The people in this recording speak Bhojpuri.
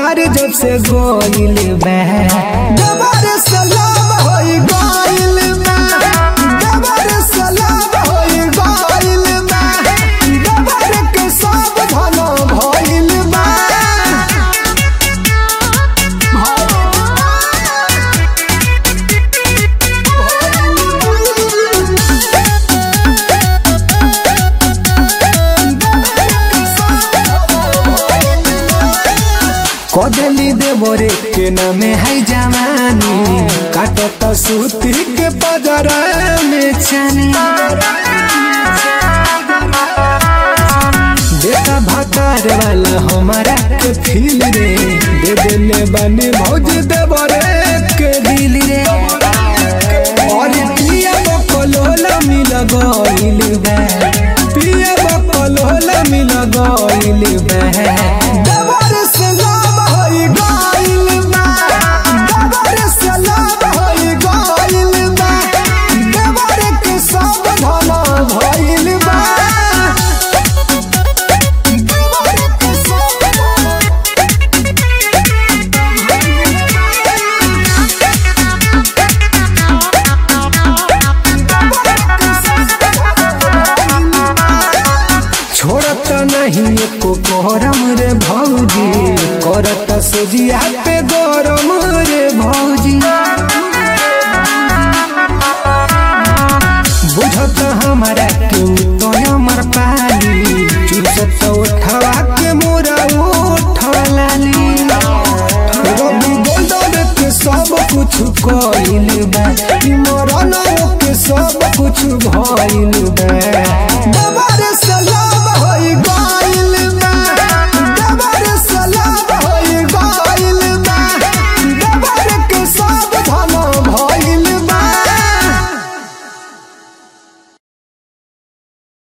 भतार जब से गोइल बा डबर सलाम होई गइल बा डबर सलाम होई गइल बा डबर के सब धन भइल बा कदली देवरे के नामे है जवानी काटत सूती के पजरा में छानी देखा भतार वाला हमारा के फील रे दे देले बने भौज देवरे के दिल रे और पिया बकलोला मिल गइल बा पिया बकलोला मिल गइल बा डबर सलाम होई गइल बा डबर सलाम होई गइल बा डबर के सब धन भइल बा डबर के सब छोड़त नहीं एको गरम रे भौजी करत सोजिया पे गरम रे भौजी बुझत हमारा के तो हमर पाली चुसत उठवा के मोरा उठलाली रवि गोल्डन के सब कुछ कइल बा मरन के सब कुछ भइल बा डबर